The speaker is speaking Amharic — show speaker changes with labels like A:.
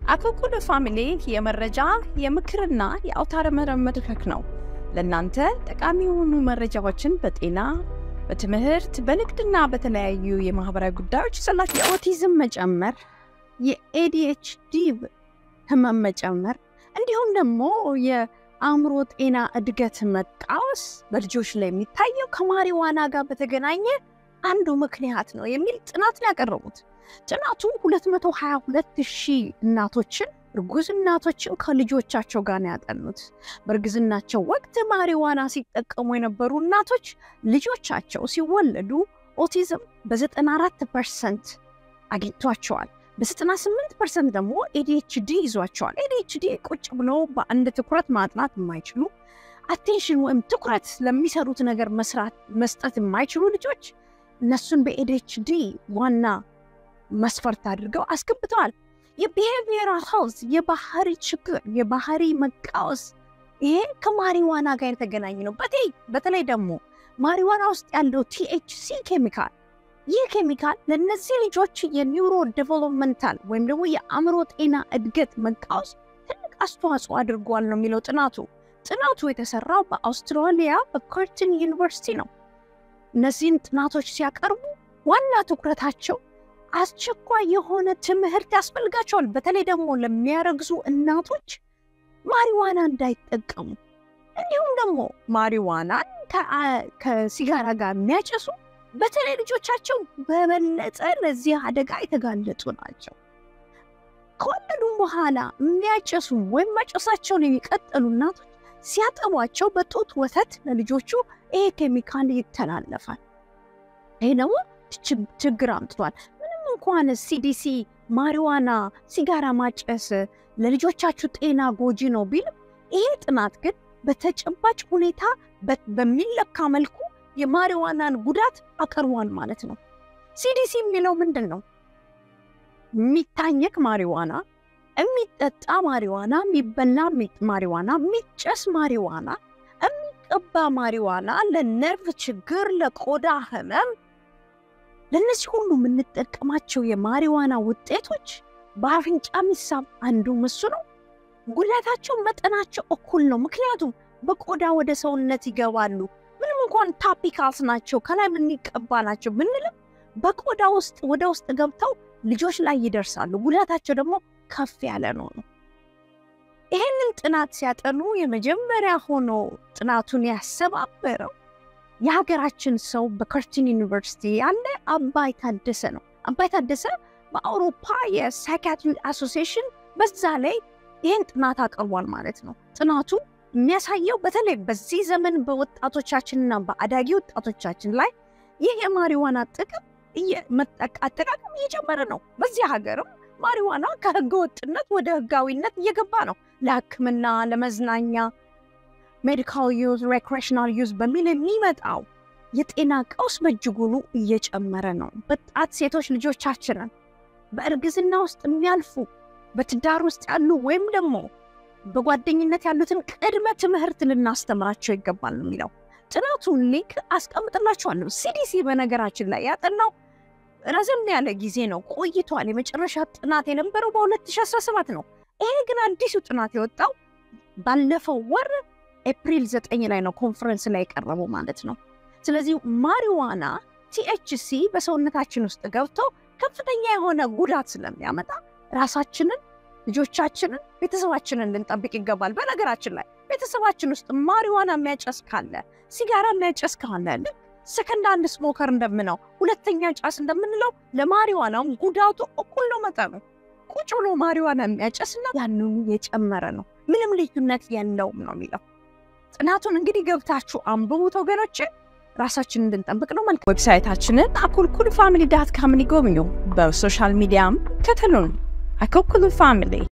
A: አኮኩሉ ፋሚሊ የመረጃ የምክርና የአውታረ መረብ መድረክ ነው። ለእናንተ ጠቃሚ የሆኑ መረጃዎችን በጤና በትምህርት በንግድና በተለያዩ የማህበራዊ ጉዳዮች ይዘላችሁ የኦቲዝም መጨመር፣ የኤዲኤችዲ ህመም መጨመር እንዲሁም ደግሞ የአእምሮ ጤና እድገት መቃወስ በልጆች ላይ የሚታየው ከማሪዋና ጋር በተገናኘ አንዱ ምክንያት ነው የሚል ጥናት ነው ያቀረቡት። ጥናቱ 222 ሺህ እናቶችን እርጉዝ እናቶችን ከልጆቻቸው ጋር ነው ያጠኑት። በእርግዝናቸው ወቅት ማሪዋና ሲጠቀሙ የነበሩ እናቶች ልጆቻቸው ሲወለዱ ኦቲዝም በ94 ፐርሰንት አግኝቷቸዋል። በ98 ፐርሰንት ደግሞ ኤዲኤችዲ ይዟቸዋል። ኤዲኤችዲ ቁጭ ብሎ በአንድ ትኩረት ማጥናት የማይችሉ አቴንሽን ወይም ትኩረት ለሚሰሩት ነገር መስራት መስጠት የማይችሉ ልጆች እነሱን በኤዲኤችዲ ዋና መስፈርት አድርገው አስገብተዋል። የቢሄቪየራል ሄልዝ የባህሪ ችግር የባህሪ መቃወስ ይሄ ከማሪዋና ጋር የተገናኘ ነው። በተለይ ደግሞ ማሪዋና ውስጥ ያለው ቲኤችሲ ኬሚካል ይህ ኬሚካል ለእነዚህ ልጆች የኒውሮ ዴቨሎፕመንታል ወይም ደግሞ የአእምሮ ጤና እድገት መቃወስ ትልቅ አስተዋጽኦ አድርጓል ነው የሚለው ጥናቱ። ጥናቱ የተሰራው በአውስትራሊያ በከርትን ዩኒቨርሲቲ ነው። እነዚህን ጥናቶች ሲያቀርቡ ዋና ትኩረታቸው አስቸኳይ የሆነ ትምህርት ያስፈልጋቸዋል። በተለይ ደግሞ ለሚያረግዙ እናቶች ማሪዋና እንዳይጠቀሙ እንዲሁም ደግሞ ማሪዋናን ከሲጋራ ጋር የሚያጨሱ በተለይ ልጆቻቸው በበለጠ ለዚህ አደጋ የተጋለጡ ናቸው። ከወለዱም በኋላ የሚያጨሱ ወይም ማጨሳቸውን የሚቀጥሉ እናቶች ሲያጠቧቸው በጡት ወተት ለልጆቹ ይሄ ኬሚካል ይተላለፋል። ይሄ ደግሞ ችግር አምጥቷል። እንኳን ሲዲሲ ማሪዋና ሲጋራ ማጨስ ለልጆቻችሁ ጤና ጎጂ ነው ቢልም ይሄ ጥናት ግን በተጨባጭ ሁኔታ በሚለካ መልኩ የማሪዋናን ጉዳት አቀርቧል ማለት ነው። ሲዲሲ የሚለው ምንድን ነው? የሚታኘክ ማሪዋና፣ የሚጠጣ ማሪዋና፣ የሚበላ ማሪዋና፣ የሚጨስ ማሪዋና፣ የሚቀባ ማሪዋና ለነርቭ ችግር፣ ለቆዳ ህመም ለእነዚህ ሁሉ የምንጠቀማቸው የማሪዋና ውጤቶች በአፍንጫ የሚሳብ አንዱ እሱ ነው። ጉዳታቸው መጠናቸው እኩል ነው። ምክንያቱም በቆዳ ወደ ሰውነት ይገባሉ። ምንም እንኳን ታፒካልስ ናቸው ከላይ የምንቀባ ናቸው ብንልም በቆዳ ውስጥ ወደ ውስጥ ገብተው ልጆች ላይ ይደርሳሉ። ጉዳታቸው ደግሞ ከፍ ያለ ነው ነው ይህንን ጥናት ሲያጠኑ የመጀመሪያ ሆኖ ጥናቱን ያሰባበረው የሀገራችን ሰው በከርቲን ዩኒቨርሲቲ ያለ አባይ ታደሰ ነው። አባይ ታደሰ በአውሮፓ የሳይካትሪ አሶሲዬሽን በዛ ላይ ይህን ጥናት አቅርቧል ማለት ነው። ጥናቱ የሚያሳየው በተለይ በዚህ ዘመን በወጣቶቻችንና በአዳጊ ወጣቶቻችን ላይ ይህ የማሪዋና ጥቅም አጠቃቀም እየጨመረ ነው። በዚህ ሀገርም ማሪዋና ከህገ ወጥነት ወደ ህጋዊነት እየገባ ነው። ለሕክምና ለመዝናኛ ሜዲካል ዩዝ ሬክሬሽናል ዩዝ በሚል የሚመጣው የጤና ቀውስ በእጅጉኑ እየጨመረ ነው። ወጣት ሴቶች ልጆቻችንን በእርግዝና ውስጥ የሚያልፉ በትዳር ውስጥ ያሉ ወይም ደግሞ በጓደኝነት ያሉትን ቅድመ ትምህርት ልናስተምራቸው ይገባል ነው የሚለው ጥናቱን ሊንክ አስቀምጥላችኋለሁ። ሲዲሲ በነገራችን ላይ ያጠናው ረዘም ያለ ጊዜ ነው ቆይቷል። የመጨረሻ ጥናት የነበረው በ2017 ነው። ይሄ ግን አዲሱ ጥናት የወጣው ባለፈው ወር ኤፕሪል ዘጠኝ ላይ ነው ኮንፈረንስ ላይ የቀረበው ማለት ነው። ስለዚህ ማሪዋና ቲኤችሲ በሰውነታችን ውስጥ ገብቶ ከፍተኛ የሆነ ጉዳት ስለሚያመጣ ራሳችንን፣ ልጆቻችንን፣ ቤተሰባችንን ልንጠብቅ ይገባል። በነገራችን ላይ ቤተሰባችን ውስጥ ማሪዋና የሚያጨስ ካለ፣ ሲጋራ የሚያጨስ ካለ ልክ ሰከንድ አንድ ስሞከር እንደምነው ሁለተኛ ጫስ እንደምንለው ለማሪዋናውም ጉዳቱ እኩል ነው መጠኑ። ቁጭ ብሎ ማሪዋና የሚያጨስና ያንኑ የጨመረ ነው። ምንም ልዩነት የለውም ነው የሚለው ጥናቱን እንግዲህ ገብታችሁ አንብቡት ወገኖች፣ ራሳችንን እንድንጠብቅ ነው። መልክ ዌብሳይታችንን አኮልኩል ፋሚሊ ዳት ካምን ይጎብኙ። በሶሻል ሚዲያም ከተሉን አኮልኩል ፋሚሊ